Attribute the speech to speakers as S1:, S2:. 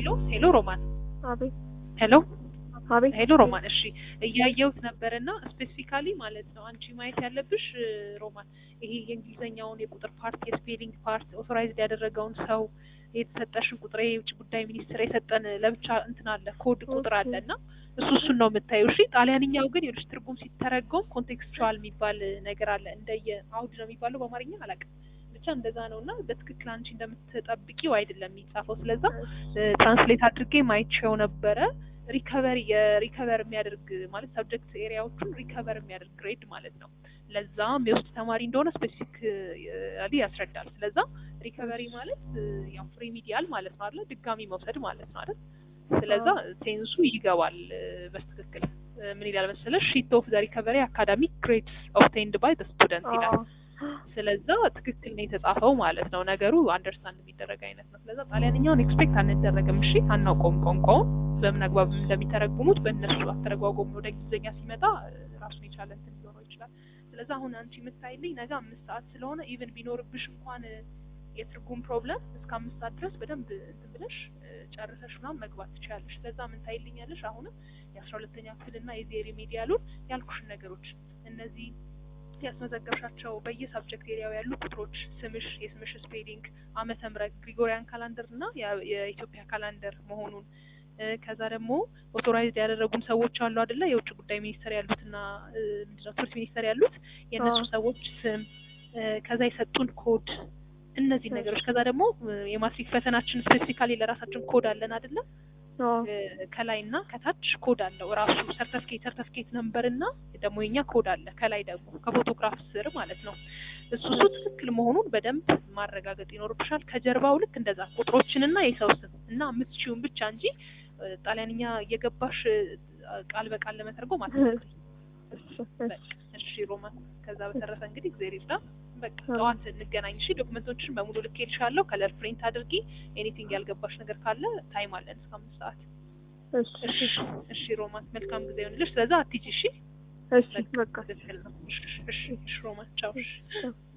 S1: ሄሎ ሄሎ ሮማን
S2: አቤት
S1: ሄሎ
S2: አቤት
S1: ሄሎ ሮማን እሺ እያየሁት ነበርና ስፔሲፊካሊ ማለት ነው አንቺ ማየት ያለብሽ እ፣ ሮማን ይሄ የእንግሊዝኛውን የቁጥር ፓርት የስፔሊንግ ፓርት ኦቶራይዝድ ያደረገውን ሰው የተሰጠሽን ቁጥር ይሄ የውጭ ጉዳይ ሚኒስትር የሰጠን ለብቻ እንትን አለ ኮድ ቁጥር አለ እና እሱ እሱን ነው የምታየው እሺ ጣሊያንኛው ግን የልጅ ትርጉም ሲተረጎም ኮንቴክስቹዋል የሚባል ነገር አለ እንደየ አውድ ነው የሚባለው በአማርኛ አላውቅም ብቻ እንደዛ ነው እና በትክክል አንቺ እንደምትጠብቂው አይደለም የሚጻፈው ስለዛ ትራንስሌት አድርጌ ማይቼው ነበረ ሪከቨሪ የሪከቨር የሚያደርግ ማለት ሰብጀክት ኤሪያዎቹን ሪከቨር የሚያደርግ ግሬድ ማለት ነው ለዛ የሚወስድ ተማሪ እንደሆነ ስፔሲፊክ ያስረዳል ስለዛ ሪከቨሪ ማለት እ፣ ያው ሪሚዲያል ማለት ነው አይደል ድጋሚ መውሰድ ማለት ነው አይደል ስለዛ ሴንሱ ይገባል እ፣ በትክክል እ፣ ምን ይላል መሰለሽ ሺት ኦፍ ዘ ሪከቨሪ አካዳሚክ ግሬድስ ኦብቴንድ ባይ ዘ ስቱደንት ይላል ስለዛ ትክክል ነው የተጻፈው ማለት ነው። ነገሩ አንደርስታንድ የሚደረግ አይነት ነው። ስለዛ ጣሊያንኛውን ኤክስፔክት አንደረግም። እሺ አናውቀውም ቋንቋውን በምን አግባብ እንደሚተረጉሙት በእነሱ አተረጓጎም ወደ እንግሊዝኛ ሲመጣ እ፣ ራሱን የቻለ እንትን ሊኖረው ይችላል። ስለዛ አሁን አንቺ የምታይልኝ ነገ አምስት ሰዓት ስለሆነ ኢቭን ቢኖርብሽ እንኳን እ፣ የትርጉም ፕሮብለም እስከ አምስት ሰዓት ድረስ በደንብ እንትን ብለሽ እ፣ ጨርሰሽ ምናምን መግባት ትችያለሽ። ስለዛ ምን ታይልኛለሽ? አሁንም የአስራ ሁለተኛ ክፍልና የዚህ ሪሜዲያሉን ያልኩሽን ነገሮች እነዚህ ያስመዘገብሻቸው በየሳብጀክት ኤሪያው ያሉ ቁጥሮች፣ ስምሽ፣ የስምሽ ስፔሊንግ፣ ዓመተ ምህረት ግሪጎሪያን ካላንደር እና የ- የኢትዮጵያ ካላንደር መሆኑን እ፣ ከዛ ደግሞ ኦቶራይዝድ ያደረጉን ሰዎች አሉ አይደለ? የውጭ ጉዳይ ሚኒስቴር ያሉትና እ፣ ምንድነው ትምህርት ሚኒስቴር ያሉት የእነሱ
S2: አዎ።
S1: ሰዎች ስም እ፣ ከዛ የሰጡን ኮድ እነዚህ ነገሮች ከዛ ደግሞ እ፣ የማትሪክ ፈተናችን ስፔሲፊካሊ ለራሳችን ኮድ አለን አይደለ? እ፣ ከላይ እና ከታች ኮድ አለው ራሱ ሰርተፍኬት ሰርተፍኬት ነምበር እና ደግሞ የኛ ኮድ አለ ከላይ ደግሞ ከፎቶግራፍ ስር ማለት ነው። እሱ እሱ ትክክል መሆኑን በደንብ ማረጋገጥ ይኖርብሻል። ከጀርባው ልክ እንደዛ ቁጥሮችንና የሰው ስም እና የምትችይውን ብቻ እንጂ እ፣ ጣሊያንኛ እየገባሽ እ፣ ቃል በቃል ለመተርጎም አትሞክሪ። በቃ እሺ ሮማን፣ ከዛ በተረፈ እንግዲህ እግዜር ይርዳ። በቃ ጠዋት እንገናኝ እሺ። ዶክመንቶችን በሙሉ ልኬልሻለሁ። ከለር ፕሪንት አድርጊ። ኤኒቲንግ ያልገባሽ ነገር ካለ ታይም አለን እስከ አምስት ሰዓት። እሺ እሺ ሮማን፣ መልካም ጊዜ ይሁንልሽ። ስለዛ አትሂጂ እሺ።
S2: እሺ በቃ
S1: ትክክል ነው። እሺ እሺ እሺ ሮማን፣ ቻው። እሺ
S2: ቻው።